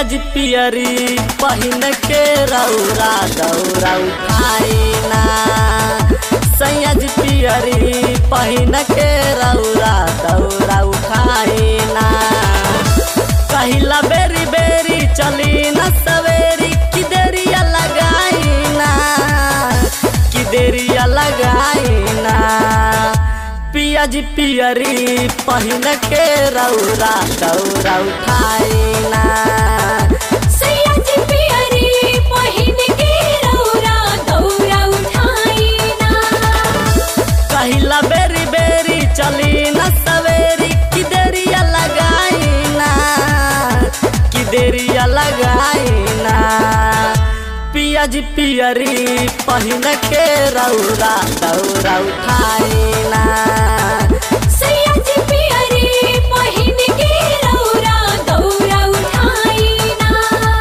पियाज पियरी पहिन के रौरा दौरा उठाइना सैयज पियरी पहिन के रौरा दौरा उठाइना कहिला बेरी बेरी चली न सवेरी कि देरिया लगाइना कि देरिया लगाइना पियाज पियरी पहिन के रौरा दौरा उठाइना सैयद पियरी पहिन के रौरा दौरा उठाइना कहिला बेरी बेरी चली न सवेरी कि देरिया लगाइना कि देरिया लगाइना पियाज पियरी पहिन के रौरा दौरा उठाइना सैयद पियरी पहिन के रौरा दौरा उठाइना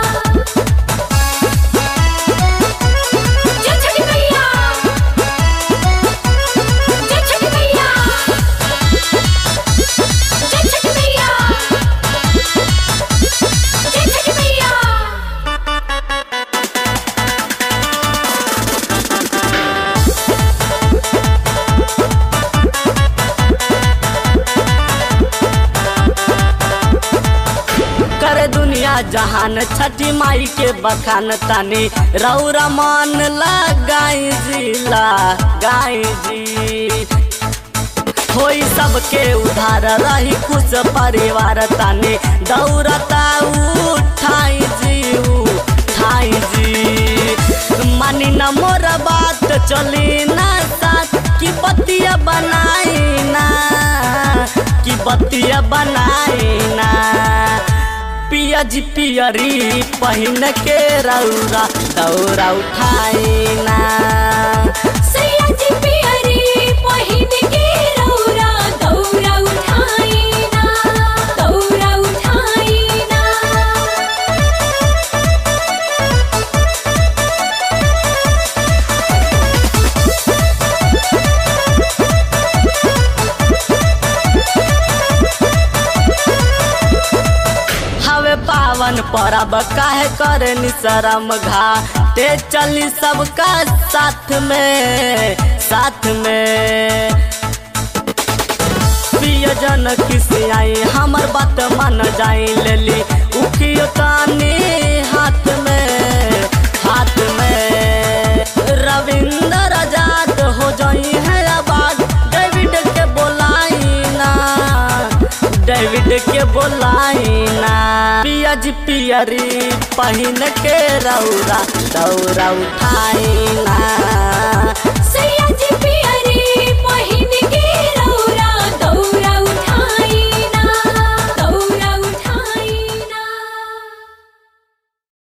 जय छठी मैया जय छठी मैया जय छठी मैया जय छठी मैया करे दुनिया जहान छठी माई के बखान तानी रौरा मन लगाई जिला गाई जी होई सबके उधार रही खुश परिवार तानी दौड़ता उठाई जी उठाई जी मानी न मोर बात चली ना साथ की बतिया बनाई ना की बतिया बनाई ना पियाज पियरी पहिन के रौरा दौरा उठाइना सैयद पियरी पहिन के रौरा दौरा उठाइना दौरा उठाइना हवे पावन परब काहे करे निशरम घा ते चली सबका साथ में साथ में प्रियजन किसी आई हमर बात मन जाई लेली उखियो तानी हाथ में हाथ में रविंद्र आजाद हो जाई है आबाद डेविड के बोलाई ना डेविड के बोलाई ना पियाज पियरी पहिन के रौरा दौरा उठाइना सैयद पियरी पहिन